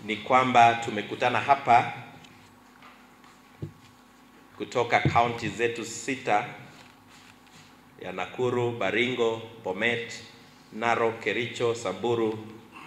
ni kwamba tumekutana hapa kutoka kaunti zetu sita ya Nakuru, Baringo, Bomet, Narok, Kericho, Samburu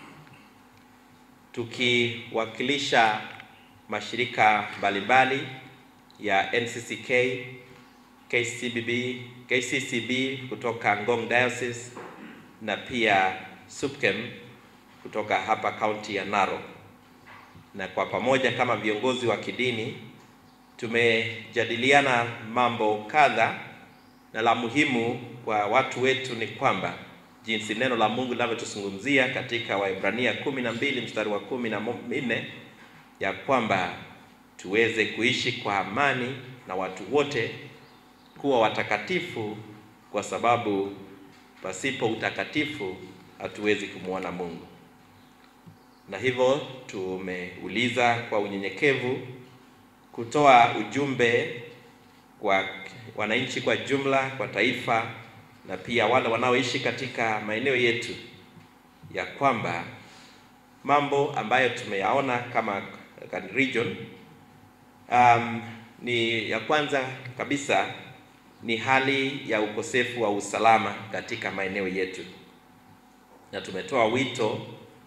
tukiwakilisha mashirika mbalimbali ya NCCK, KCBB, KCCB kutoka Ngong Diocese na pia SUPKEM kutoka hapa kaunti ya Narok. Na kwa pamoja kama viongozi wa kidini tumejadiliana mambo kadha, na la muhimu kwa watu wetu ni kwamba jinsi neno la Mungu linavyotuzungumzia katika Waebrania kumi na mbili mstari wa kumi na nne ya kwamba tuweze kuishi kwa amani na watu wote, kuwa watakatifu, kwa sababu pasipo utakatifu hatuwezi kumwona Mungu. Na hivyo tumeuliza kwa unyenyekevu kutoa ujumbe kwa wananchi kwa jumla, kwa taifa na pia wale wanaoishi katika maeneo yetu ya kwamba mambo ambayo tumeyaona kama region um, ni ya kwanza kabisa ni hali ya ukosefu wa usalama katika maeneo yetu, na tumetoa wito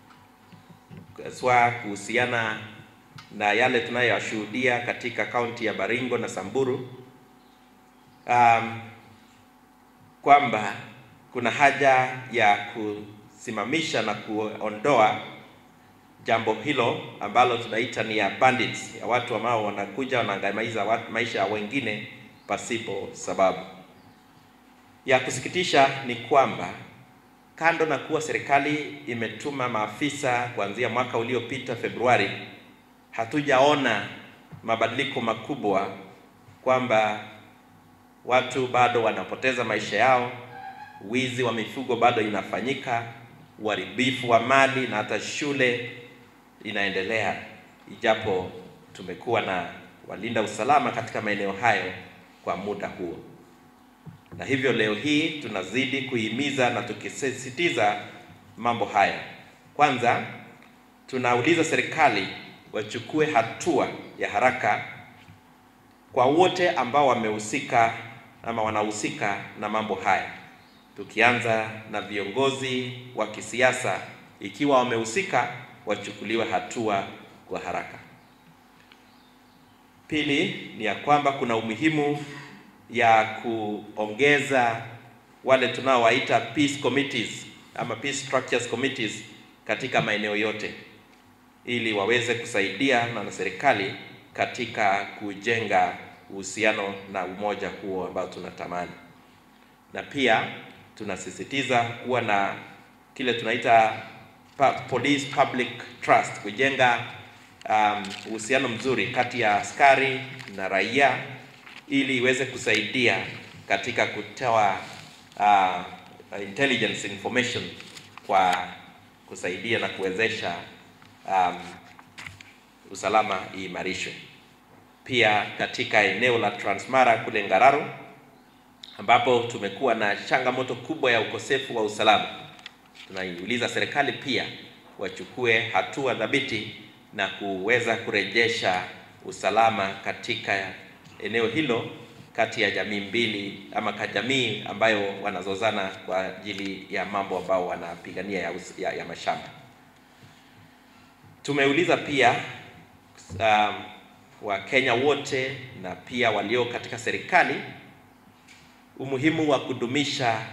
haswa kuhusiana na yale tunayoyashuhudia katika kaunti ya Baringo na Samburu um, kwamba kuna haja ya kusimamisha na kuondoa jambo hilo ambalo tunaita ni ya bandits, ya watu ambao wanakuja wanaangamiza maisha ya wengine pasipo sababu. Ya kusikitisha ni kwamba kando na kuwa serikali imetuma maafisa kuanzia mwaka uliopita Februari, hatujaona mabadiliko makubwa kwamba watu bado wanapoteza maisha yao, wizi wa mifugo bado inafanyika, uharibifu wa mali na hata shule inaendelea, ijapo tumekuwa na walinda usalama katika maeneo hayo kwa muda huo. Na hivyo leo hii tunazidi kuhimiza na tukisisitiza mambo haya. Kwanza, tunauliza serikali wachukue hatua ya haraka kwa wote ambao wamehusika ama wanahusika na mambo haya, tukianza na viongozi wa kisiasa, ikiwa wamehusika wachukuliwe hatua kwa haraka. Pili ni ya kwamba kuna umuhimu ya kuongeza wale tunaowaita peace committees ama peace structures committees katika maeneo yote, ili waweze kusaidia na serikali katika kujenga uhusiano na umoja huo ambao tunatamani, na pia tunasisitiza kuwa na kile tunaita police public trust, kujenga uhusiano um, mzuri kati ya askari na raia ili iweze kusaidia katika kutoa uh, intelligence information kwa kusaidia na kuwezesha um, usalama iimarishwe. Pia katika eneo la Transmara kule Ngararo ambapo tumekuwa na changamoto kubwa ya ukosefu wa usalama, tunaiuliza serikali pia wachukue hatua thabiti na kuweza kurejesha usalama katika eneo hilo kati ya jamii mbili ama ka jamii ambayo wanazozana kwa ajili ya mambo ambao wanapigania ya, ya, ya mashamba. Tumeuliza pia um, Wakenya wote na pia walio katika serikali umuhimu wa kudumisha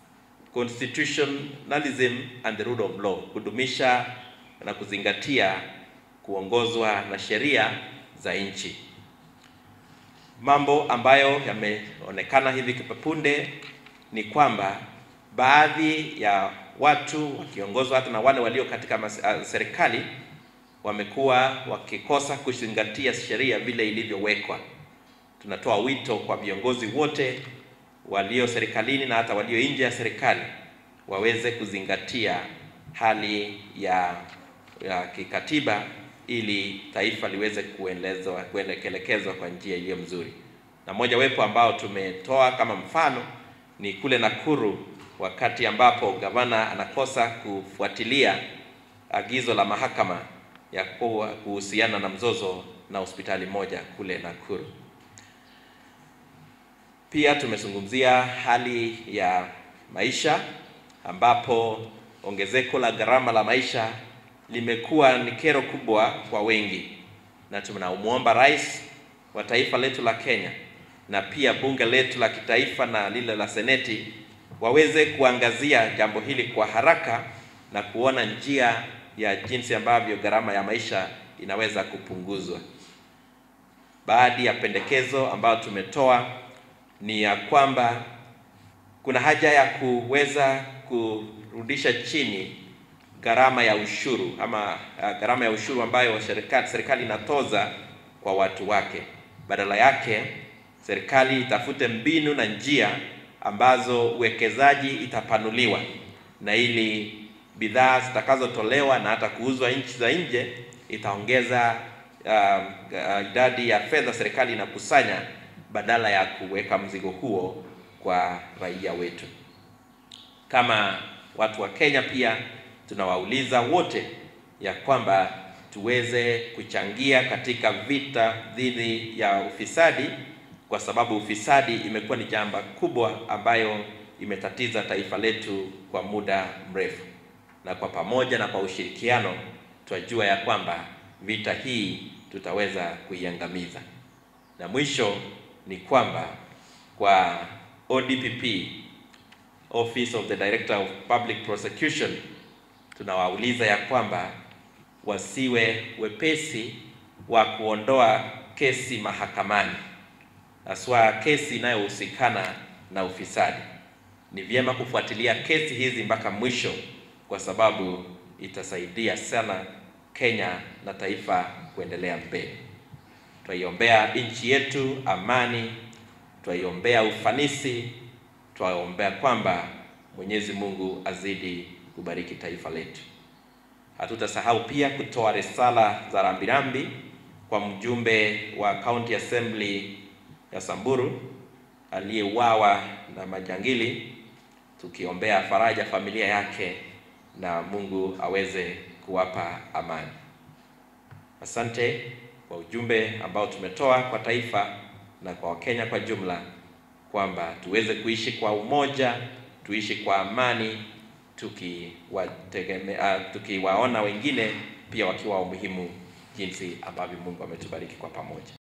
constitutionalism and the rule of law, kudumisha na kuzingatia kuongozwa na sheria za nchi. Mambo ambayo yameonekana hivi punde ni kwamba baadhi ya watu wakiongozwa hata na wale walio katika mas- uh, serikali wamekuwa wakikosa kuzingatia sheria vile ilivyowekwa. Tunatoa wito kwa viongozi wote walio serikalini na hata walio nje ya serikali waweze kuzingatia hali ya, ya kikatiba ili taifa liweze kuendelezwa kuelekezwa kwa njia iliyo mzuri. Na moja wepo ambao tumetoa kama mfano ni kule Nakuru, wakati ambapo gavana anakosa kufuatilia agizo la mahakama ya kuwa kuhusiana na mzozo na hospitali moja kule Nakuru. Pia tumezungumzia hali ya maisha ambapo ongezeko la gharama la maisha limekuwa ni kero kubwa kwa wengi, na tunamwomba rais wa taifa letu la Kenya na pia bunge letu la kitaifa na lile la seneti waweze kuangazia jambo hili kwa haraka na kuona njia ya jinsi ambavyo gharama ya maisha inaweza kupunguzwa. Baadhi ya pendekezo ambayo tumetoa ni ya kwamba kuna haja ya kuweza kurudisha chini gharama ya ushuru ama uh, gharama ya ushuru ambayo serikali serikali inatoza kwa watu wake. Badala yake serikali itafute mbinu na njia ambazo uwekezaji itapanuliwa na ili bidhaa zitakazotolewa na hata kuuzwa nchi za nje itaongeza uh, uh, idadi ya fedha serikali inakusanya badala ya kuweka mzigo huo kwa raia wetu. Kama watu wa Kenya pia tunawauliza wote ya kwamba tuweze kuchangia katika vita dhidi ya ufisadi, kwa sababu ufisadi imekuwa ni jamba kubwa ambayo imetatiza taifa letu kwa muda mrefu, na kwa pamoja na kwa ushirikiano tunajua ya kwamba vita hii tutaweza kuiangamiza. Na mwisho ni kwamba kwa ODPP, Office of the Director of Public Prosecution, tunawauliza ya kwamba wasiwe wepesi wa kuondoa kesi mahakamani, haswa kesi inayohusikana na ufisadi. Ni vyema kufuatilia kesi hizi mpaka mwisho, kwa sababu itasaidia sana Kenya na taifa kuendelea mbele. Twaiombea nchi yetu amani, twaiombea ufanisi, twaombea kwamba Mwenyezi Mungu azidi kubariki taifa letu. Hatutasahau pia kutoa risala za rambirambi kwa mjumbe wa County Assembly ya Samburu aliyeuawa na majangili, tukiombea faraja familia yake na Mungu aweze kuwapa amani. Asante kwa ujumbe ambao tumetoa kwa taifa na kwa Wakenya kwa jumla kwamba tuweze kuishi kwa umoja, tuishi kwa amani tukiwategemea, tukiwaona wengine pia wakiwa umuhimu jinsi ambavyo Mungu ametubariki kwa pamoja.